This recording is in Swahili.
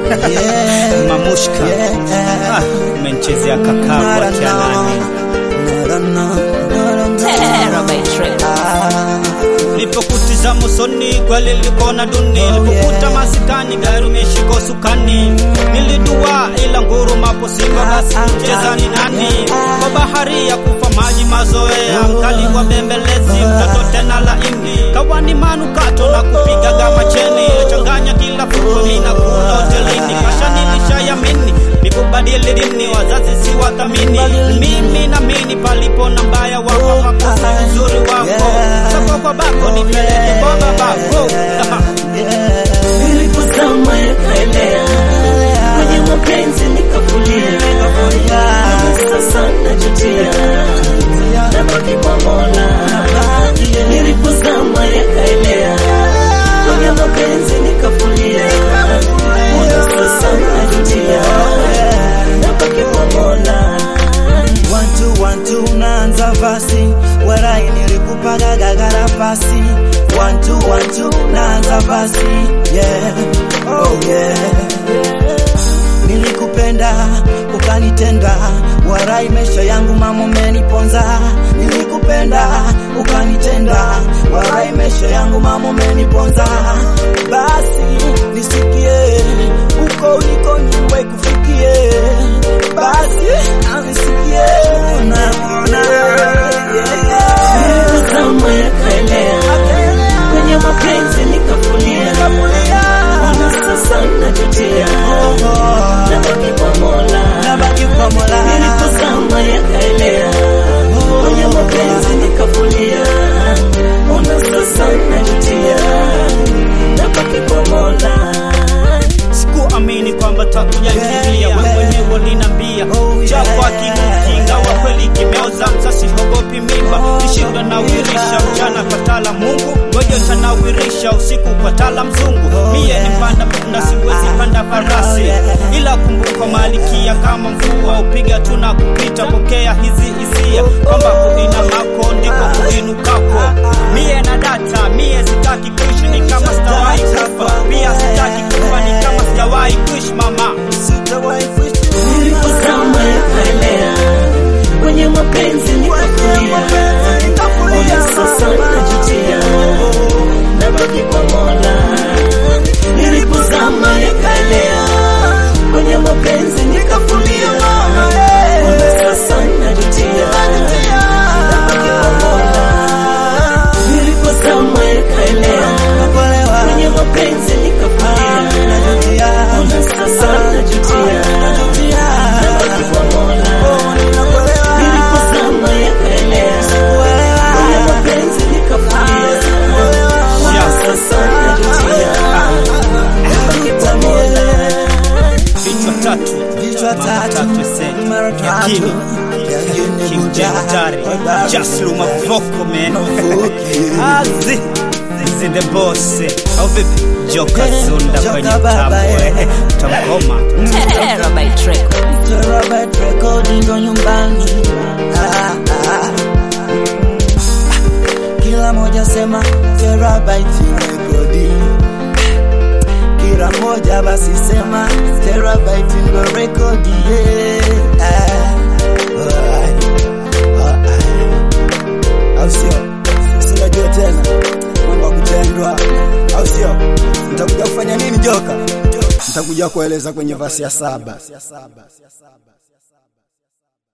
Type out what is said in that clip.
Yeah. Mamushka Yeah. Ah, umenichezea kakao kwa kianani Nilipokutizama usoni kweli likona duni, nilipokuta masikani gari umeshika usukani, nilidua ila ngurumapo simba, basi mcheza ni nani? Kwa bahari ya kufa maji mazoea, mkali wa bembelezi, mtoto tena laini, kawani manukato na kupiga gama cheni, changanya kila fuko ninakula hotelini, kasha nilishayamini nikubadili dini, wazazi si wathamini, mimi namini palipo na mbaya wako makosa uzuri wako soko kwa bako nipeleke kwa babako Nilipozama yakaelea kwenye mapenzi nikafulia, sasa najutia, nabaki kwa Mola. Nilipozama yakaelea kwenye mapenzi nikafulia, sasa najutia, nabaki kwa Mola. Wantu wantu unaanza basi, warai nilikupaga gagara basi. Wantu wantu unaanza basi, yeah, oh yeah. Nilikupenda ukanitenda, warai maisha yangu mama umeniponza. Nilikupenda ukanitenda, warai maisha yangu mama umeniponza. Basi nisikie uko uliko nyumba ikufikie, basi anisikie unaona Nilipozama yakaelea kwenye mapenzi nikafulia, ona sasa najutia, nabaki kwa Mola. nabaki kwa Mola. Nilipozama yakaelea kwenye mapenzi nikafulia, ona sasa najutia, nabaki kwa Mola. sikuamini kwamba takuja kilia wewe mwenyewe uliniambia chako akikukinga wa kweli kimeoza msasi hogopi mimba nishinda nawirisha mchana kwa tala Mungu ngoja tanawirisha usiku kwa tala mzungu mie ni panda punda siwezi panda farasi ila kumbuka malikia kama mvua upiga tu na kupita pokea hizi hisia kwamba kuina mako ndiko kuinukako mie na data mie sitaki kuishi ni kama sitawahi kufa pia sitaki kufa ni kama sijawahi kuishi mama Sitawahi kuishi Nilipozama yakaelea kwenye mapenzi nikafulia, ona sasa najutia, nabaki kwa Mola. Nilipozama yakaelea kwenye mapenzi nikafulia, ona sasa najutia, nabaki kwa Mola. Nilipozama yakaelea kwenye mapenzi nikafulia, ona sasa najutia, nabaki kwa Mola. Nilipozama yakaelea kwenye mapenzi nikafulia, ona sasa najutia, nabaki kwa Mola. vichwa tatu Vichwa mara tatu, tatu ese mara tatu. yakini Yakini King Buja. Jari Wababa. Just Luma Vocal man Vocal. Azi Zi the boss au vipi Joka Zunda Joka kwenye baba, tambo eh. eh Tamgoma Terabyte Records. Terabyte recording ndo nyumbani. Ah, ah. Kila moja sema terabyte recording. Kila moja basi sema terabyte ndo recording. Yeah. Ah. Alright. Alright. Au sio? Sinajua tena mambo ya kutendwa, au sio? Nitakuja kufanya nini joka? Nitakuja kueleza kwenye vasi ya saba.